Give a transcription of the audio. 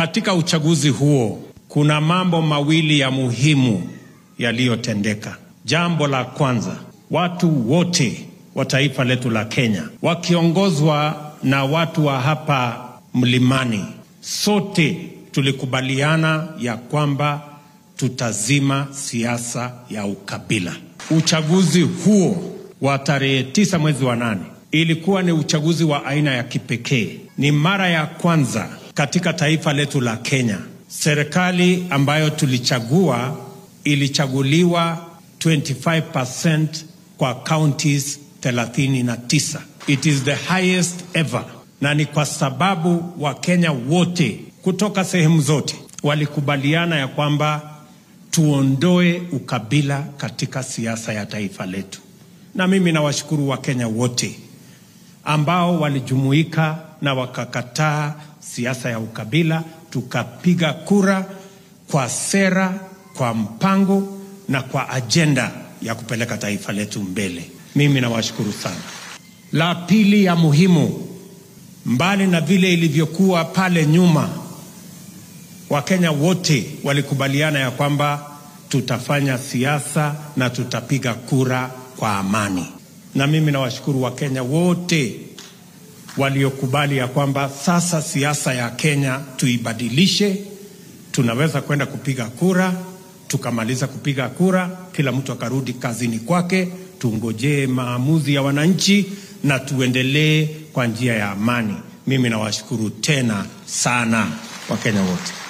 katika uchaguzi huo kuna mambo mawili ya muhimu yaliyotendeka. Jambo la kwanza, watu wote wa taifa letu la Kenya wakiongozwa na watu wa hapa mlimani, sote tulikubaliana ya kwamba tutazima siasa ya ukabila. Uchaguzi huo wa tarehe tisa mwezi wa nane ilikuwa ni uchaguzi wa aina ya kipekee. Ni mara ya kwanza katika taifa letu la Kenya serikali ambayo tulichagua ilichaguliwa 25% kwa counties 39. It is the highest ever, na ni kwa sababu Wakenya wote kutoka sehemu zote walikubaliana ya kwamba tuondoe ukabila katika siasa ya taifa letu, na mimi nawashukuru Wakenya wote ambao walijumuika na wakakataa siasa ya ukabila, tukapiga kura kwa sera, kwa mpango na kwa ajenda ya kupeleka taifa letu mbele. Mimi nawashukuru sana. La pili ya muhimu, mbali na vile ilivyokuwa pale nyuma, Wakenya wote walikubaliana ya kwamba tutafanya siasa na tutapiga kura kwa amani, na mimi nawashukuru Wakenya wote waliokubali ya kwamba sasa siasa ya Kenya tuibadilishe. Tunaweza kwenda kupiga kura, tukamaliza kupiga kura, kila mtu akarudi kazini kwake, tungojee maamuzi ya wananchi na tuendelee kwa njia ya amani. Mimi nawashukuru tena sana Wakenya wote.